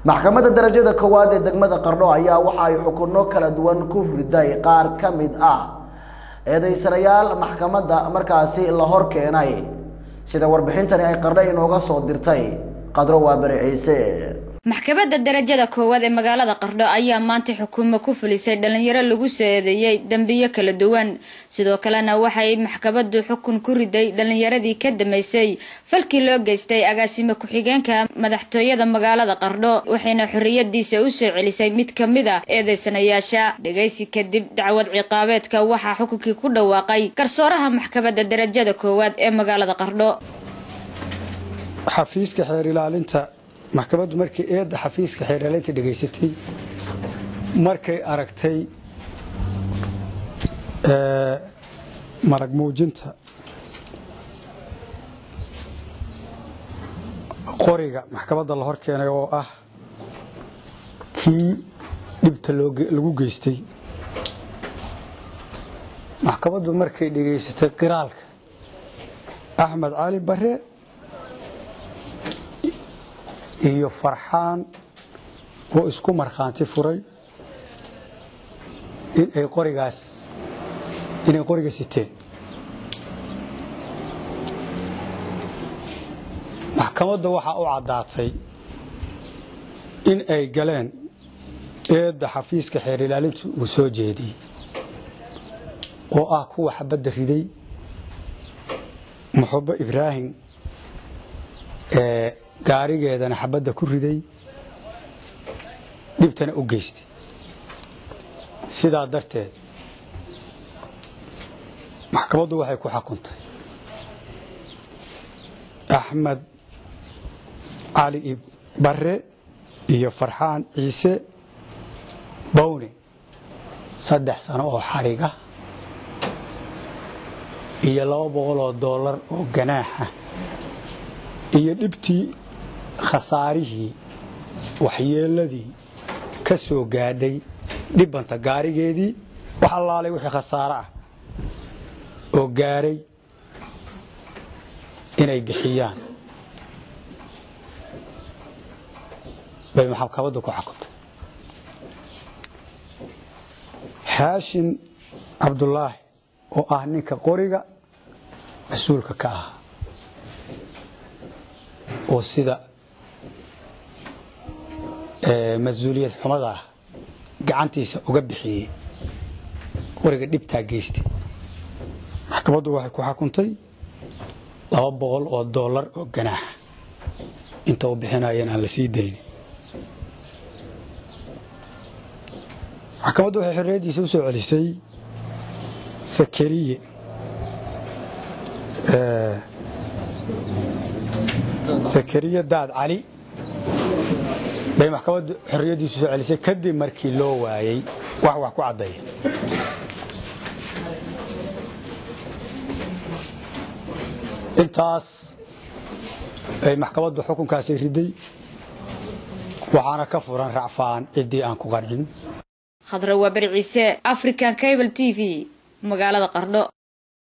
maxkamadda darajada koowaad ee degmada qardho ayaa waxa ay xukunno kala duwan ku riday qaar ka mid ah eedeysanayaal maxkamadda markaasi la hor keenay sida warbixintani ay qardho inooga soo dirtay qadro waabari ciise maxkamadda darajada koowaad ee magaalada qardho ayaa maanta xukuumo ku fulisay dhalinyaro lagu soo eedeeyey dembiyo kala duwan sidoo kalena waxay maxkamaddu xukun ku riday dhalinyaradii ka dambeysay falkii loo geystay agaasimo ku-xigeenka madaxtooyada magaalada qardho waxayna xorriyadiisa u soo celisay mid ka mid a eedeysanayaasha dhegaysi kadib dacwad ciqaabeedka waxaa xukunkii ku dhawaaqay garsooraha maxkamadda darajada koowaad ee magaalada qardho xafiiska xeer ilaalinta maxkamaddu markii eedda xafiiska xeeraalinta dhegaysatay markay aragtay marag muujinta qoriga maxkamadda la hor keenay oo ah kii dhibta lagu geystay maxkamaddu markay dhegaysatay qiraalka axmed cali bare iyo farxaan oo isku markhaanti furay inay qorigaas inay qoriga siteen maxkamadda waxaa u caddaatay in ay galeen eedda xafiiska xeer ilaalintu uu soo jeediyey oo ah kuwa xabadda riday muxubo ibraahim ee gaarigeedana xabadda ku riday dhibtana u geystay sidaa darteed maxkamaddu waxay ku xukuntay axmed cali bare iyo farxaan ciise bawne saddex sano oo xariga iyo laba boqol oo dollar oo ganaaxa iyo dhibtii khasaarihii waxyeeladii ka soo gaadhay dhibanta gaarigeedii wax allaalay wixii khasaare ah oo gaaray inay bixiyaan bay maxkamaddu ku xukuntay xaashin cabdulaahi oo ah ninka qoriga mas-uulka ka ah oo sida mas-uuliyad xumada ah gacantiisa uga bixiyey qoriga dhibtaa geystay maxkamaddu waxay ku xukuntay laba boqol oo dollar oo ganaaxa inta u bixinayeen aan la sii daynin maxkamaddu waxay xorriyaddiisa u soo celisay sakariye sakariye daad cali bay maxkamaddu xorriyaddiisu soo celisay kadib markii loo waayey wax wax ku caddeeya intaas ay maxkamaddu xukunkaasi riday waxaana ka furan racfaan ciddii aan ku qancin khadra waa bari ciise african cable t v magaalada qardho